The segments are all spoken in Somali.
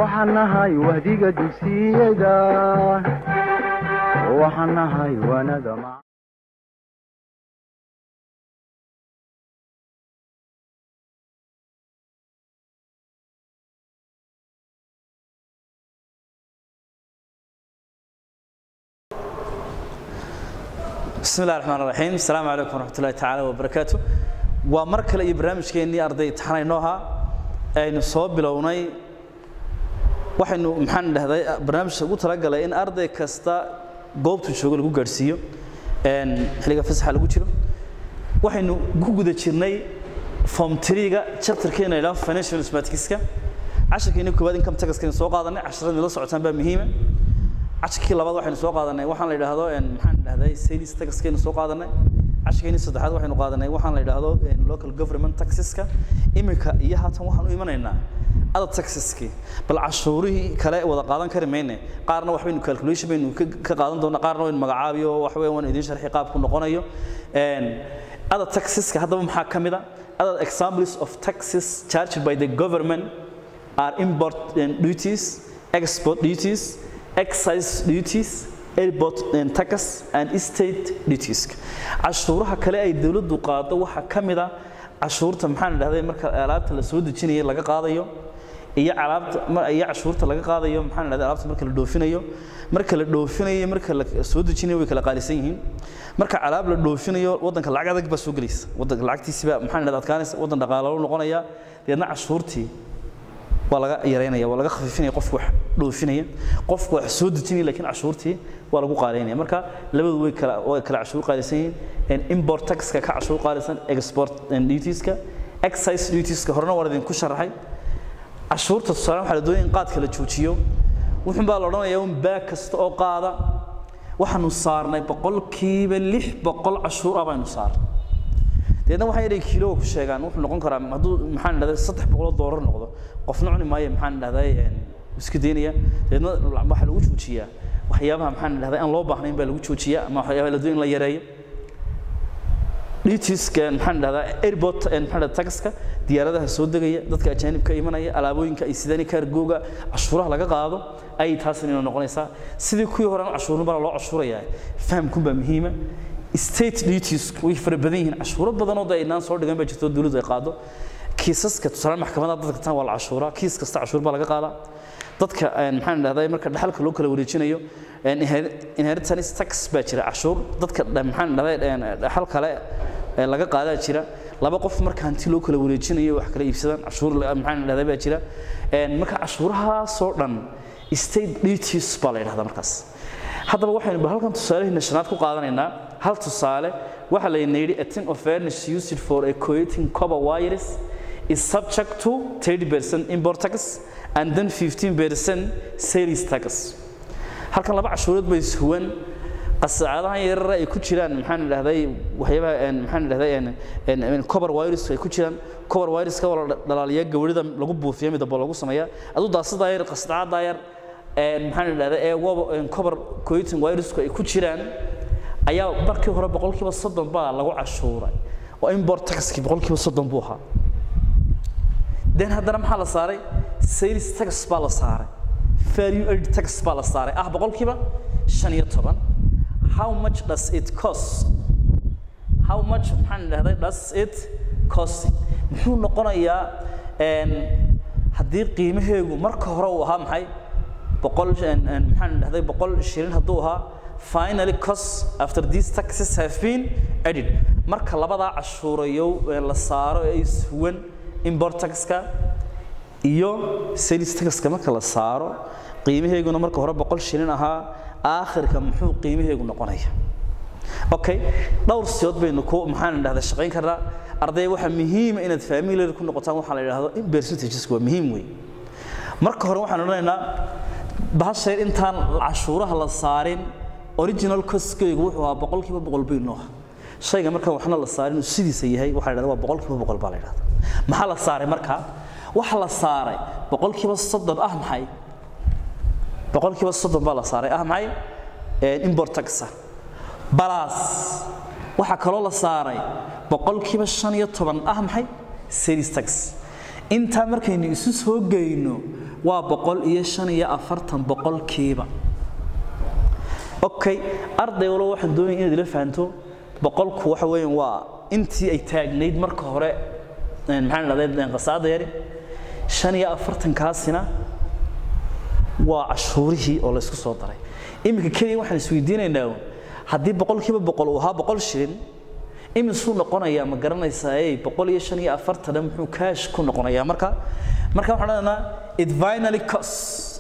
waxaan nahay wahdiga dugsiyada waxaan nahay wanada ma bismi illahi raxmaan raxiim asalaamu calaykum waraxmat ullahi tacaala wabarakaatu waa mar kale iyo barnaamijkeennii arday imtixaanaynoo ahaa aynu soo bilownay waxaynu maxaan dhahday barnaamijka ugu talagalay in arday kasta goobtu joogo lagu gaadhsiiyo xilliga fasaxa lagu jiro waxaynu ku guda jirnay form triga chapterkeena ilaa financial mathematics-ka casharkeeni koowaad income taxkeena soo qaadanay casharada la socotaan baa muhiima casharkii labaad waxaynu soo qaadanay waxaan la yidhaahdo maxaan dhahday sales taxkeenu soo qaadanay casharkeeni saddexaad waxaynu qaadanay waxaan la yidhaahdo local government taxeska imika iyo haatan waxaan u imanaynaa other taxeski bal cashuurihii kale wada qaadan kari mayne qaarna waxbaynu calculation baynu ka qaadan doonaa qaarna waynu magacaabiyo wax weyn waan idiin sharxi qaabku noqonayo other taxeska haddaba maxaa ka mid a other examples of taxes charged by the government are import duties export duties excise duties airport tax and state duties cashuuraha kale ay dawladdu qaado waxaa ka mid a cashuurta maxaan dhahday marka alaabta la soo dejinayo laga qaadayo iyo alaabta iyo cashuurta laga qaadayo maxaan dhahday alaabta marka la dhoofinayo marka la dhoofinayo marka la soo dejinayo way kala qaalisan yihiin marka alaab la dhoofinayo wadanka lacag adag baa soo gelaysa wadanka lacagtiisi baa maxaan dhahday adkaanaysa wadan dhaqaalo noqonaya deedna cashuurtii waa laga yaraynaya waa laga khafiifinaya qofku wax dhoofinaya qofku wax soo dejinaya laakiin cashuurtii waa lagu qaadaynaya marka labadu way kala way kala cashuur qaalisan yihiin import taxka ka cashuur qaalisan export dutieska excise dutieska horena waan idinku sharaxay cashuurta tusaale waxaa la doonaya in qaadka la joojiyo wuxuun baa la odhanayaa un baag kasta oo qaada waxaanu saarnay boqolkiiba lix boqol cashuur ah baynu saarnay deedna waxay inay kiilo ku sheegaan wuxuu noqon karaa hadduu maxaan dhahday saddex boqoloo doolar noqdo qofna cuni maayo maxaan dhahday iska daynaya deedna waxaa lagu joojiyaa waxyaabaha maxaan dhahday aan loo baahnayn baa lagu joojiyaa ama waxyaabaha la doon in la yareeyo dutiska maxaan dhahdaa airport maxaan dhahdaa taxka diyaaradaha soo degaya dadka ajaanibka imanaya alaabooyinka ay sidani kaargooga cashuuraha laga qaado ayay taasina inoo noqonaysaa sidii kuwii horena cashuurin baa loo cashuurayaa fahamkun baa muhiima state duties way fara badan yihiin cashuuro badan oo aynaan soo dhigan baa jirto dawladdu ay qaado kiisaska tusaale maxkamadaha dadka tan waa la cashuuraa kiis kasta cashuur baa laga qaadaa dadka maxaan dhahday marka dhaxalka loo kala wareejinayo inheritance tax baa jira cashuur dadka maxaan dhahday dhaxal kale laga qaadaa jira laba qof marka hanti loo kala wareejinayo wax kala iibsadaan cashuur maxaan dhahday baa jira marka cashuurahaasoo dhan state duties baa la yidhahdaa markaas haddaba waxaynu halkan tusaalaheena shanaad ku qaadanaynaa hal tusaale waxaa layna yidhi a tin of furnish used for a coating copper wires is subject to 30% import tax and then 15% sales tax halkan laba cashuurood bay ishuwan qasaacadahan yarar ay ku jiraan maxaan dhahday waxyaabaha maxaan dhahday copper wires ay ku jiraan copper wires ka wala dhalaaliya gawrida lagu buufiyo midaba lagu sameeyaa aduu daasada yar qasacada yar maxaan dhahday ee copper coating wiresku ay ku jiraan ayaa markii hore boqolkiiba soddon baa lagu cashuuray oo import taxkii boqolkiiba soddon buu ahaa den haddana maxaa la saaray sales tax baa la saaray value added tax baa la saaray ah boqolkiiba shan iyo toban how much does it cost how much maxaan dhahday does it cost muxuu noqonayaa haddii qiimaheegu marka hore uu ahaa maxay boqol maxaan dhahday boqol shilin hadduu ahaa finally cost after these taxes have been added marka labadaa cashuurayow la saaro ee ishuwan import taxka iyo sales taxka marka la saaro qiimaheeguna marka hore boqol shilin ahaa aakhirka muxuu qiimaheegu noqonaya okay dhowr siyood baynu ku maxaan dhahdaa shaqayn karnaa arday waxaa muhiima inaad familiar ku noqotaan waxaa la yidhaahdo in percentages waa muhiim wey marka hore waxaan odhanaynaa bahasheer intaan cashuuraha la saarin original costkeygu wuxuu ahaa boqolkiiba boqol bay noo shayga marka waxna la saarin uu sidiisa yahay waxaa la yidhahdaa waa boqolkiiba boqol baa la yidhahdaa maxaa la saaray marka waxa la saaray boqolkiiba soddon ah maxay boqolkiiba soddon baa la saaray ah maxay import taxa balas waxaa kaloo la saaray boqolkiiba shan iyo toban ah maxay sales tax intaa markaynu isu soo geyno waa boqol iyo shan iyo afartan boqolkiiba okay arday walba waxaan doonaya inaad ila fahanto boqolku waxa weeyaan waa intii ay taagnayd marka hore maxaan dhahday qasaada yari shan iyo afartankaasina waa cashuurihii oo la isku soo daray iminka keliya waxaan isweydiinaynaa haddii boqolkiiba boqol uu ahaa boqol shilin imisuu noqonayaa ma garanaysaa ey boqol iyo shan iyo afartana muxuu kaash ku noqonayaa marka marka waxaan odhanaynaa it finally costs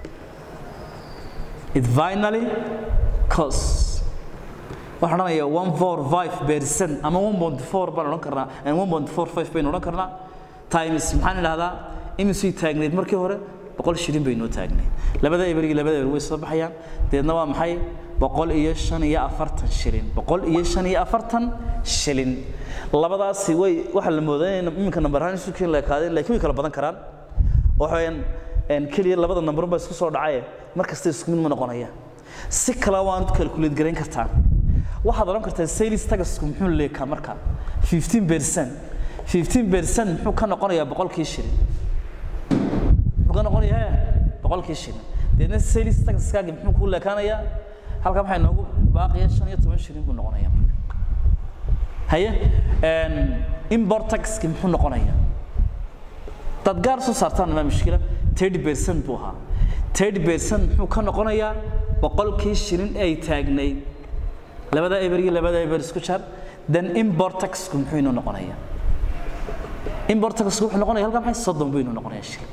it finally costs waxaan odhanayaa one four five percent ama one point four baan odhan karnaa one point four five baynu odhan karnaa times maxaan idhahdaa imisuu taagneyd markii hore boqol shilin bay noo taagneyd labada eber iyo labada eber way soo baxayaan deedna waa maxay boqol iyo shan iyo afartan shilin boqol iyo shan iyo afartan shilin labadaasi way waxaa la moodaa in iminka nambar ahaan isu keen la ekaadeen laakiin way kala badan karaan waxaweyaan keliya labada nambarun baa isku soo dhacaye mar kasta isku mid ma noqonaya si kale waan calculate garayn kartaa waxaad odhan kartaa sales tagasku muxuu leekaa marka 15 percent 15 percent muxuu ka noqonayaa boqolkii shilin muxuu ka noqonayaa boqolkii shilin deedna sales tagaskaagi muxuu kuu leekaanayaa halkan waxaa inoogu baaqiya shan iyo toban shilin buu noqonayaa marka haye import taxki muxuu noqonayaa dad gaar soo saartaan ma mushkila 30 percent buu ahaa 30 percent muxuu ka noqonayaa boqolkii shilin ay taagnayd labada eber iyo labada eber isku jar then import taxku muxuu inoo noqonayaa import taxku wuxuu noqonayaa halkan maxay soddon buu inoo noqonayaa shilin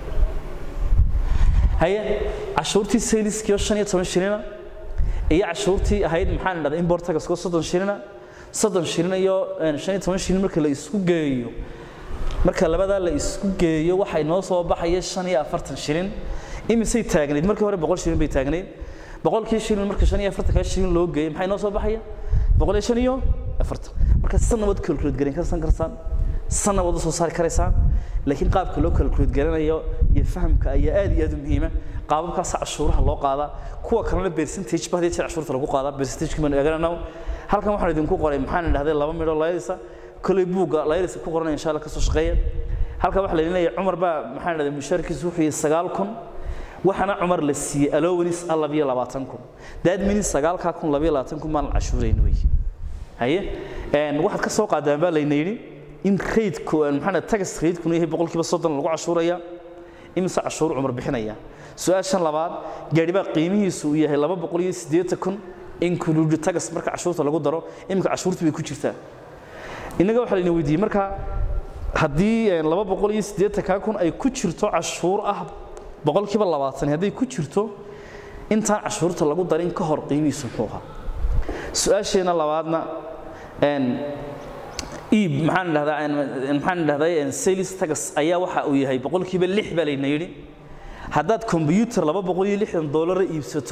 haye cashuurtii saleskiio shan iyo toban shilina iyo cashuurtii ahayd maxaan idhahdaa import taxku soddon shilina soddon shilin iyo shan iyo toban shilin marka la isku geeyo marka labadaa la isku geeyo waxay noo soo baxaya shan iyo afartan shilin imisay taagnayd markii hore boqol shilin bay taagnayd boqolkii shilin marka shan iyo afartankaa shilin loo geeyey maxay noo soo baxaya boqol iyo shan iyo afartan marka sanna waad calculate garan karsan karsaan sanna waad u soo saari karaysaan laakiin qaabka loo calculate garanayo iyo fahamka ayaa aad iyo aad u muhiima qaababkaas cashuuraha loo qaadaa kuwa kalena percentage ba hadii jeer cashuurta lagu qaadaa percentage baan eegananaa halkan waxaan idinku qoray maxaan idhahday laba midho layrisa kolay buugga layrisa ku qoranaya insha allah kasoo shaqeeya halkan waxaa la leeyahay cumar baa maxaan idhahday mushaarkiisu wuxuu yahay sagaal kun waxaana cumar la siiyey allowanis ah labiyo labaatan kun that means sagaalkaa kun labiyo labaatan kun baan la cashuurayn wey haye waxaad ka soo qaadaan baa layna yidhi in raydku maxaa tagas raydkuna yahay boqolkiiba soddon lagu cashuuraya imise cashuur cumar bixinaya su-aashan labaad gaadhi baa qiimihiisu uu yahay laba boqol iyo siddeetan kun include tagas marka cashuurta lagu daro iminka cashuurta bay ku jirtaa innaga waxaa layna weydiiyey marka haddii laba boqol iyo siddeetankaa kun ay ku jirto cashuur ah boqolkiiba labaatan hadday ku jirto intaan cashuurta lagu darin ka hor qiimihiisu muxuu ahaa su-aasheena labaadna iib maxaan dhahdaa maxaan dhahday sales tax ayaa waxa uu yahay boqolkiiba lix baa layna yidhi haddaad combyuter laba boqol iyo lixdan doolara iibsato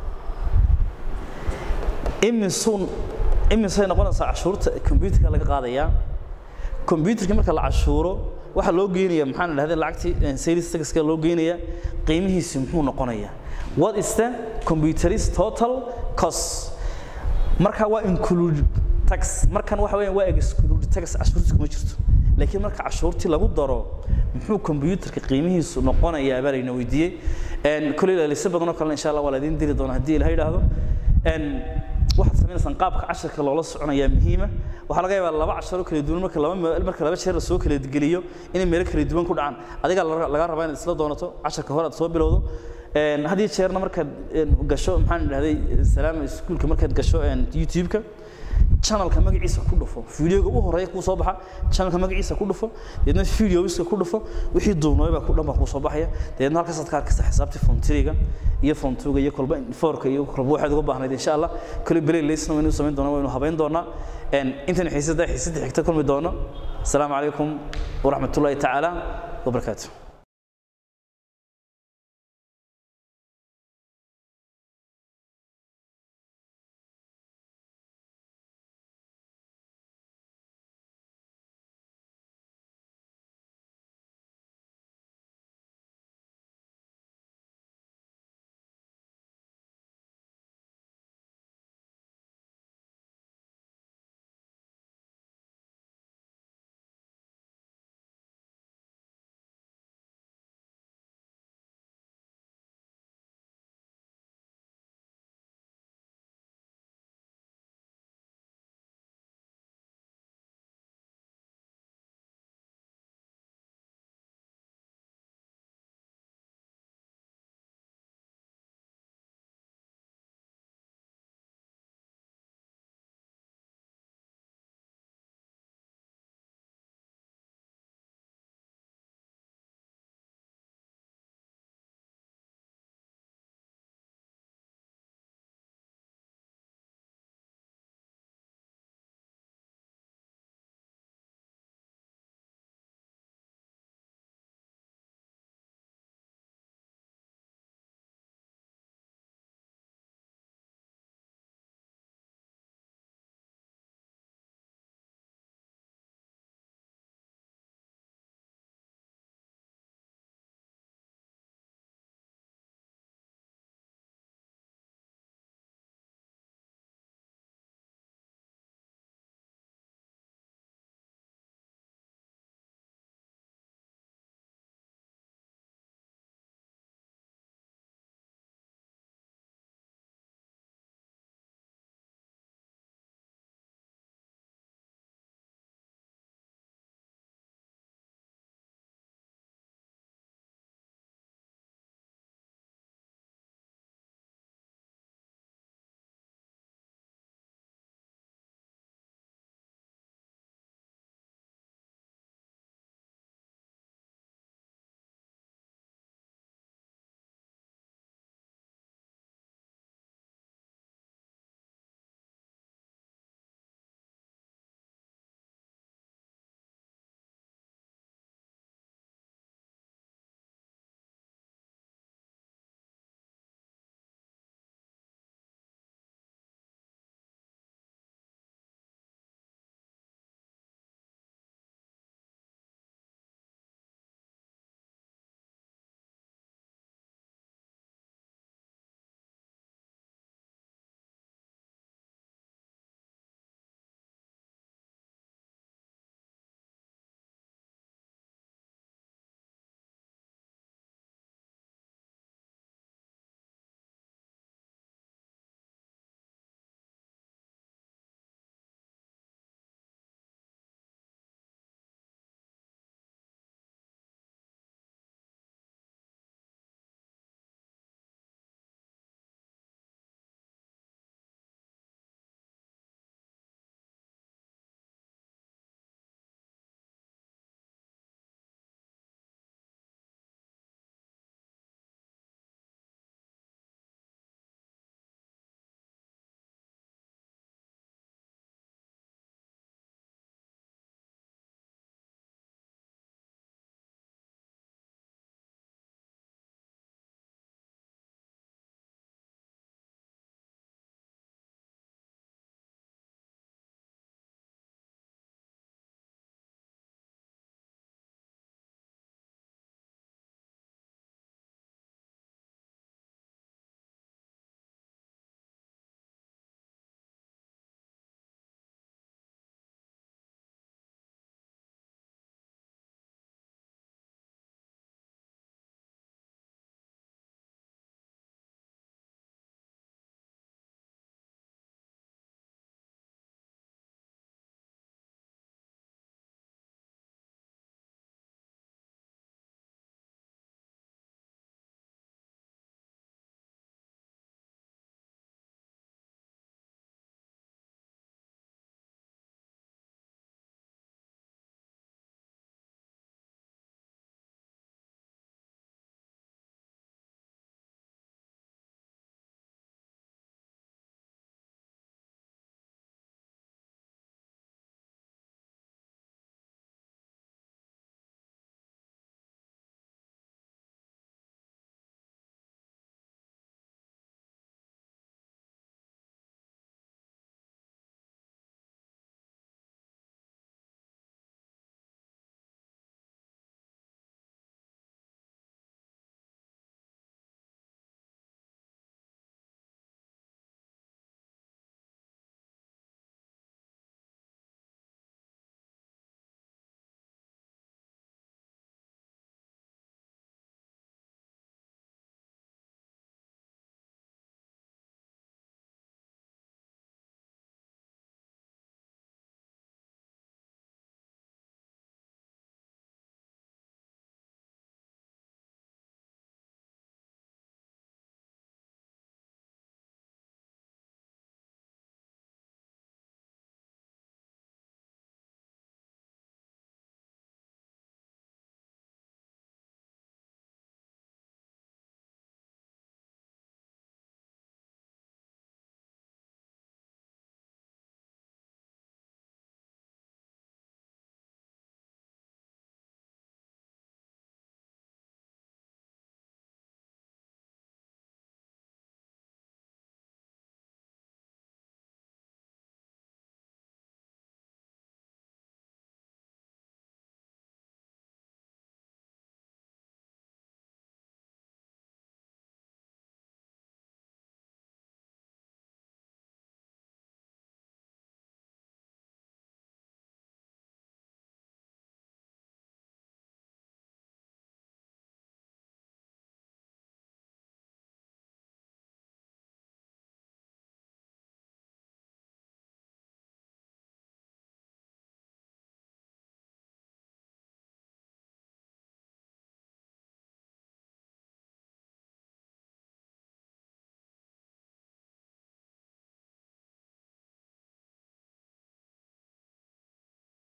imisun imisay noqonaysaa cashuurta combyuterka laga qaadayaa combyuterka marka la cashuuro waxaa loo geynaya maxaan dhahday lacagtii sales taxka loo geynaya qiimihiisi muxuu noqonayaa what is the computerist total cost marka waa include tax markan waxa weeyaan waa exclude tax cashuurta kuma jirto laakiin marka cashuurtii lagu daro muxuu computerka qiimihiisu noqonayaa baa layna weydiiyey koley laalisa badan oo kalena insha allah waa laydin diri doonaa haddii ilaha yidhaahdo waxaad sameynaysaan qaabka casharka loola soconayaa muhiima waxaa laga yaabaa laba casharo kala duwan marka laba meel marka laba jeer la soo kala geliyo inay meelo kala duwan ku dhacaan adiga laga rabaa inaad isla doonato casharka hore aad soo bilowdo had iyo jeerna markaad gasho maxaan idhahday salaama iskuulka markaad gasho youtube-ka channelka magaciisa ku dhufo videoga u horeeya kuu soo baxa channelka magaciisa ku dhufo deedna videoiska ku dhufo wixii duubnooy baa ku dhan baa kuu soo baxaya deedna halkaasaad ka arkaysa xisaabtii fontriga iyo fontuga iyo kolba foorka iyo kolba waxaad uga baahnayd insha allah kale belay leysna waynu samayn doonaa waynu habayn doonaa intan xiisada xiisada xigta kulmi doono asalaamu calaykum waraxmatullaahi tacaala wabarakaatuh